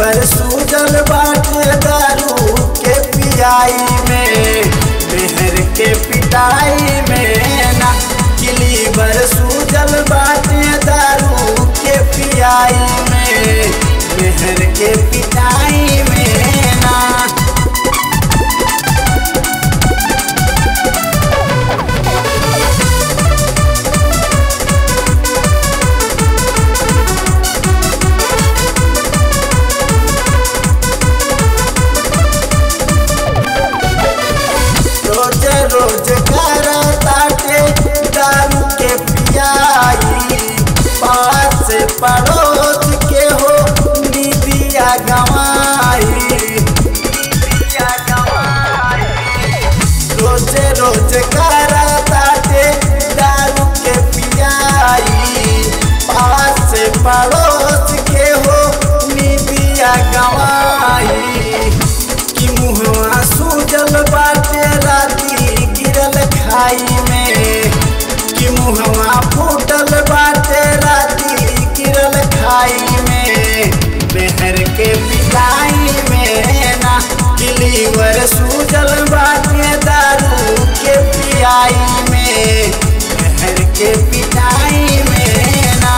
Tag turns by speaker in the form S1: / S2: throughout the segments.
S1: liver Sujal बाटे दारू के पियाई में मेहर के पिटाई में ना कि लीवर सूजल बाटे दारू के पियाई में मेहर के पिटाई में ना रोज रोज कर ताटे दारू के पियाई पास पड़ोस के हो दीदिया गवाई रोज रोज कर ताटे दारू के पियाई पास पड़ोस के हो दीदिया गवाई कि मुहवा सूजल बाटे राती गिरल खाई में कि मुहवा फूटल बाटे राती गिरल खाई में मेहर के पिटाई में ना कि लीवर सूजल बाटे दारू के पियाई में मेहर के पिटाई में ना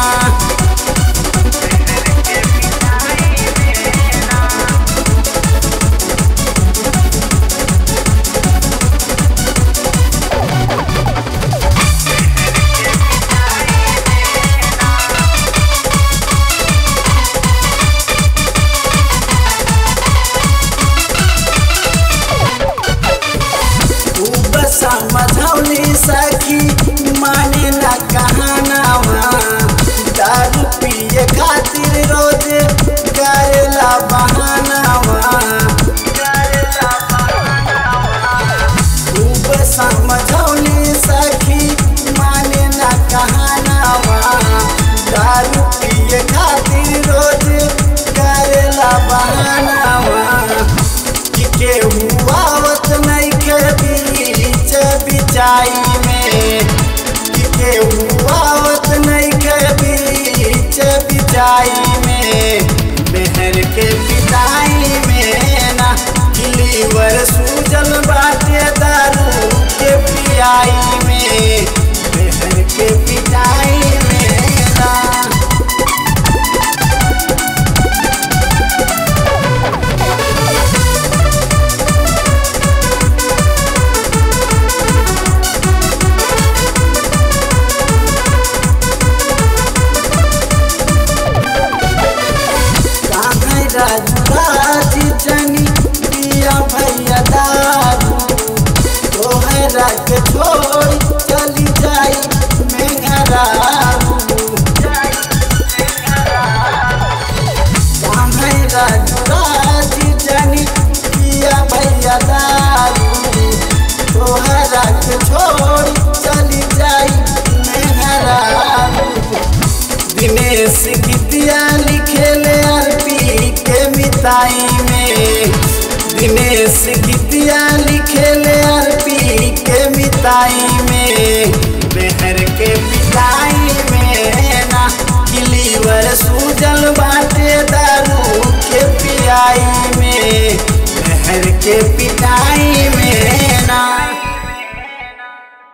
S1: तू बस समझौली सखी माने न कहनावा दारू पिए खातिर रोज करेला बहानावा तू बस समझौली सखी माने न कहनावा दारू पिए खातिर रोज करेला बहानावा कि केहू आवत नहीं के बीच बिचाई में कि केहू आवत नहीं के बीच बिचाई में मेहर के पिटाई में ना कि लीवर सूजल बाटे दारू के पियाई में मेहर के पिटाई में ना कान्है राजू राजी जनी पिया भैया दारू तोहरा के छोड़ी चली जाई मेघरारू कान्है राजू राजी जनी पिया भैया दारू तोहरा के छोड़ी चली जाई मेघरारू दिनेश गीतिया लिखेले अरबी के मिताई में दिनेश गीतिया लिखेले अरबी के मिताई में मेहर के पिटाई में ना कि लीवर सूजल बाटे दारू के पियाई में मेहर के पिटाई